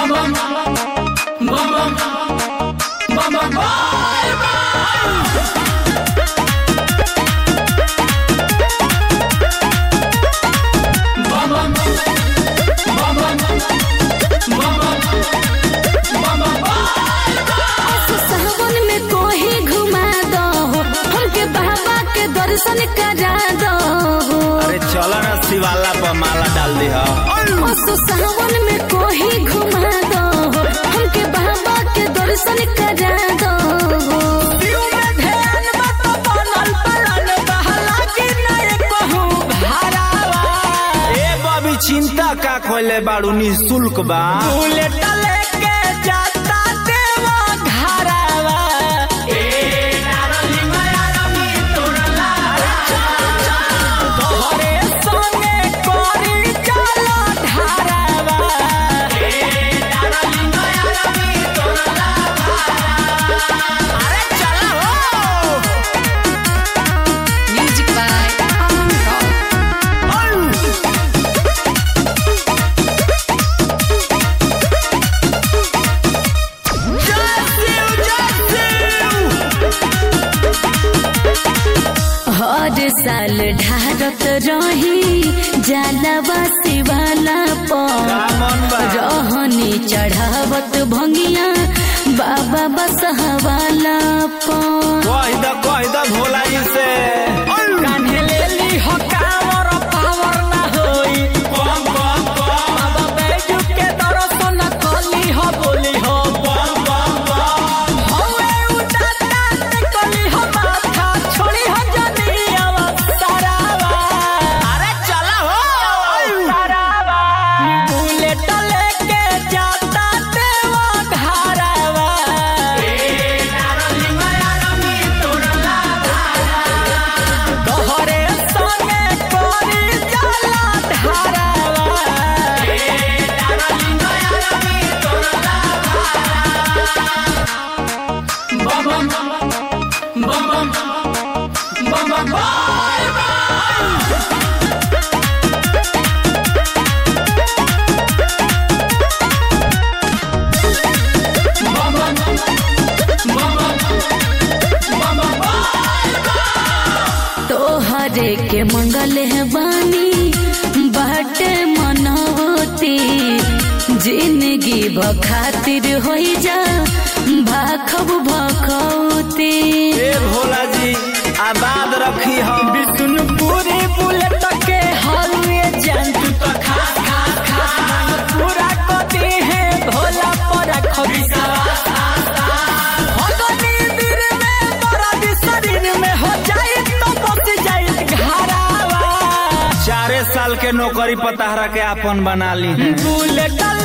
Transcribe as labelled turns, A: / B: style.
A: सावन में कोही घुमा दो हमके बाबा के दर्शन करा दो
B: अरे चलो ना शिवाला पर माला डाल दी हा
A: असो सावन में कोही घुमा दो हमके बाबा के दर्शन करा दो
B: ए बबी चिंता का खोले बाड़ू निःशुल्क बा
A: म्यूजिक बाय अमन रॉक हर साल ढारत रही जालवा शिवाला पर
B: मन बा
A: रहनी चढ़ावत भंगिया बाबा बसहवाला पर
B: कह द कह द भोला जी से कम कम कम अरे चला हो
A: तोहरे के मंगल है बानी बाटे मनोती जिंदगी बखातिर हो जा भाखब भखौती
B: ए भोला जी आबाद रखी हम
C: विष्णुपुरी बुलेट के हलवे जंतु तो खास खास खास पूरा कटी है भोला पर खबिसा भगनी दिल में बरद शरीर में हो जाए तो बच जाए घरावा
B: चारे साल के नौकरी पताहरा के आपन बना ली है
C: बुलेट